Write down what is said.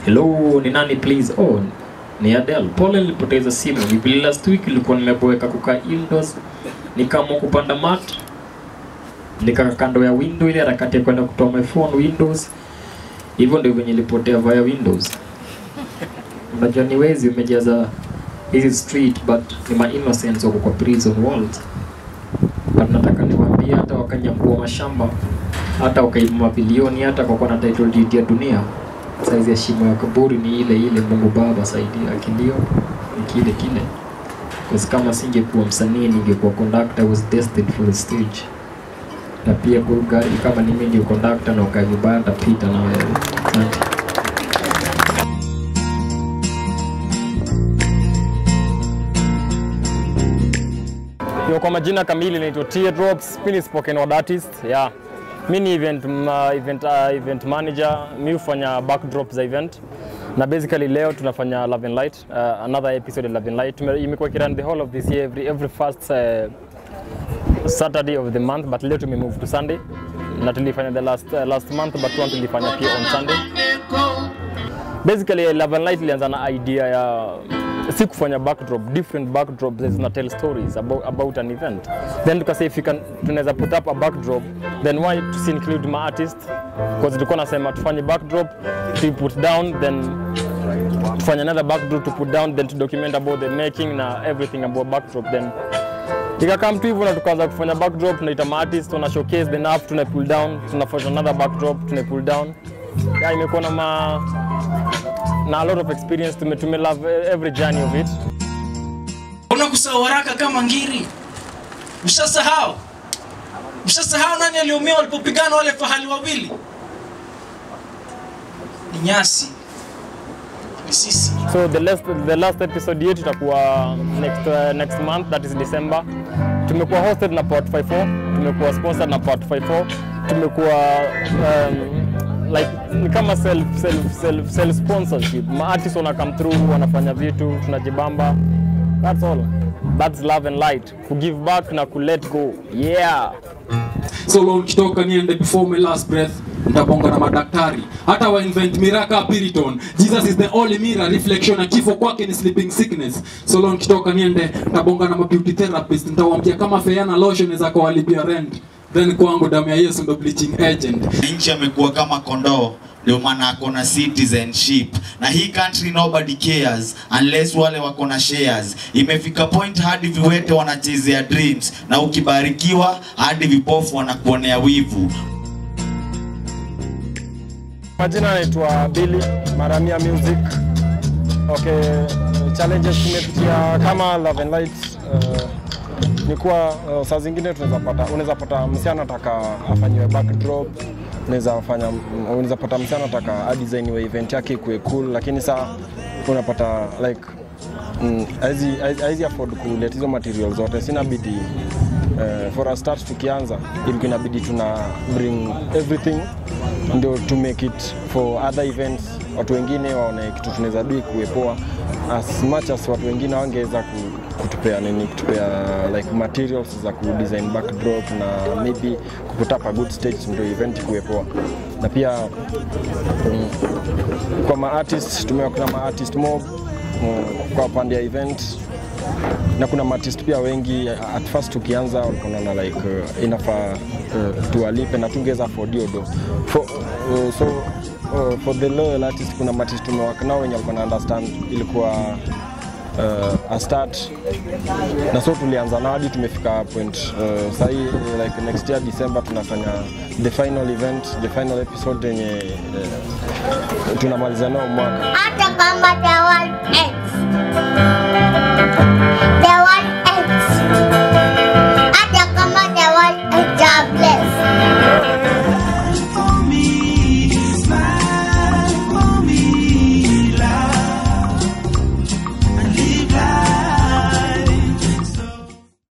hello ni nani please oh ni Adele pole nilipoteza simu ni vile last week ilikuwa nimeboeka kukaa indoors nikaamua kupanda mat nikaa kando ya window ile harakati ya kwenda kutoa my phone windows hivyo ndio venye ilipotea via windows unajua ni wezi umejaza hizi street but ni ma innocents wako kwa prison walls but nataka niwaambie hata wakanyakua mashamba hata wakaiba mabilioni hata kwa kuwa na title deed ya dunia saizi ya shimo ya kaburi ni ile ile mungu baba saidia kilio ni kile kile Because kama singekuwa msanii ningekuwa conductor I was destined for the stage na pia kwa gari kama ni mimi ndio conductor na ukaa vibaya nitapita na wewe asante Yo, kwa majina kamili naitwa Teardrops, mimi ni spoken word artist. Yeah. Mimi ni event, uh, event, uh, event manager, mimi hufanya backdrop za event. Na basically leo tunafanya Love and Light, uh, another episode of Love and Light. Tume- Imekuwa kiran the whole of this year every, every first uh, Saturday of the month but leo tumemove to Sunday. Na tulifanya the last, uh, last month but one tulifanya pia on Sunday. Basically Love and Light ilianza na idea ya si kufanya backdrop different backdrops that zina tell stories about, about an event then tukasema if you can tunaweza put up a backdrop then why tusi include ma artist because tulikuwa nasema tufanye backdrop to put down then tufanye another backdrop to put down then to document about the making na everything about backdrop then ikakam tu hivyo na tukaanza kufanya backdrop tunaita ma artist tuna showcase then up tuna pull down tunafanya another backdrop tuna pull down yeah, imekuwa na ma na a lot of experience tume, tume love every journey of it unakusahau haraka kama ngiri mshasahau mshasahau nani aliumia walipopigana wale fahali wawili ni nyasi ni sisi so the last, the last episode yetu itakuwa next, uh, next month that is december tumekuwa hosted na part 54 tumekuwa sponsored na part 54 tumekuwa um, like ni kama self, self, self, self sponsorship maartist wana come through wanafanya vitu tunajibamba that's all that's love and light ku give back na ku let go yeah so long nikitoka niende before my last breath ntabonga na madaktari hata wa invent miraka piriton jesus is the only mirror reflection na kifo kwake ni sleeping sickness so long nikitoka niende ntabonga na mabeauty therapist ntawambia kama feana lotion za kuwalipia rent then kwangu damu ya yesu ndo bleaching agent nchi amekuwa kama kondoo ndio maana ako na citizenship na hii country nobody cares unless wale wako na shares imefika point hadi viwete wanachezea dreams na ukibarikiwa hadi vipofu wanakuonea wivu Majina anaitwa Billy Maramia Music. Okay, challenges tumepitia kama Love and Light uh, ni kuwa uh, saa zingine tunaweza pata unaweza pata msichana ataka afanyiwe backdrop unaweza fanya unaweza pata msichana ataka adesigniwe event yake ikuwe cool, lakini saa unapata like mm, haezi- haezi haezi afford kuleta hizo material zote, sina bidi uh, for a start tukianza ilikuwa inabidi tuna bring everything ndio to make it for other events watu wengine waone kitu tunaweza dui kuwepoa as much as watu wengine wangeweza ku- kutupea nini kutupea like materials za kudesign backdrop na maybe kuput up a good stage ndio event kuwepoa na pia mm, kwa maartist tumewakuna kuna maartist mob mm, kwa pande ya event na kuna maartist pia wengi at first tukianza walikuwa wanaona like uh, inafaa uh, tuwalipe na tungeweza afford hiyo do for, uh, so uh, for the loyal artist kuna maartist tumewak nao wenye walikuwa na understand ilikuwa uh, a start na so tulianza nao hadi tumefika point uh, sahii like next year December tunafanya the final event the final episode yenye uh, tunamaliza nao mwaka hata kama the world ends. The